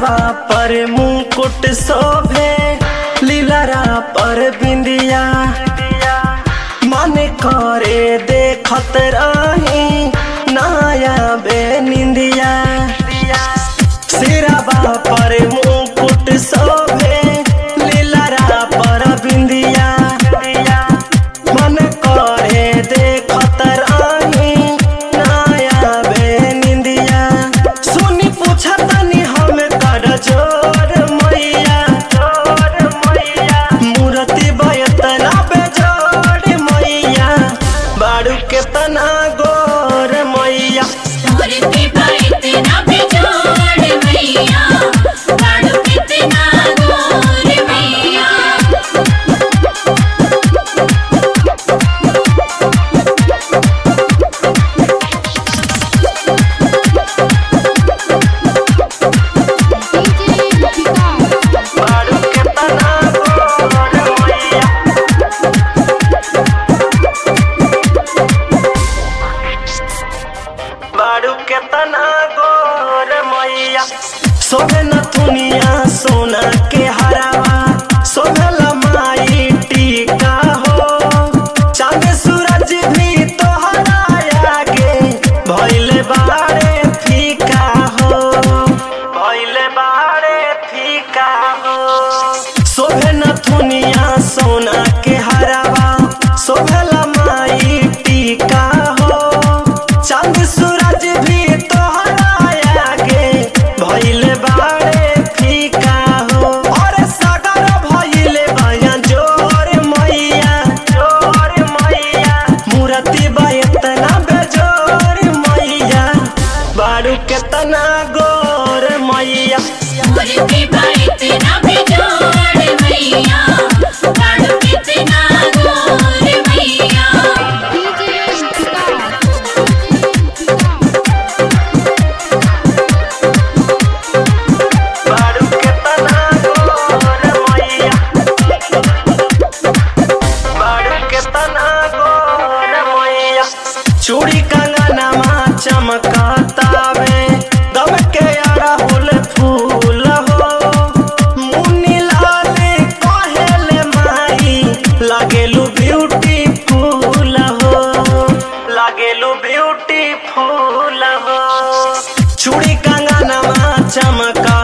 सिरावा पर मुकुट शोभे लीलरा पर बिंदिया मन करे देखत रही नाया बे निंदिया सिरावा पर मुकुट शोभे लीलरा पर बिंदिया मन करे देखत रही नाया बे निंदिया सुनी पूछतनी हम कर जोर मैया जोर मैया मूर्ति बयतना बेजोर मैया बाड़ू केतना गोर मैया मूर्ति पर इतना बेजोड़ मैया बाड़ू कितना गोर मैया बाड़ू केतना गोर मैया बाड़ू केतना गोर मैया सोहे न दुनिया सोना के हरावा सोहला माई टीका हो चांद सूरज भी तोहरा आगे भइले बाड़े फीका हो भइले बाड़े फीका हो सोहे न दुनिया सोना के हरावा सोहला माई टीका हो चांद सूरज भी तोहरा आगे भइले बाड़े फीका हो और सागर भइले बया जोर मैया जोर मैया मूर्ति बयतना बेजोर मैया बाड़ू केतना गोर मैया मूर्ति पर इतना बेजोड़ मैया बाड़ू कितना गोर मैया बाड़ू केतना गोर मैया बाड़ू केतना गोर मैया चूड़ी कंगनमा चमकतावे दम के अड़हुल फूल हो मुन्नी लाल कहेले माई लागेलू ब्यूटीफुल हो लागेलू ब्यूटीफुल हो चूड़ी कंगनमा चमका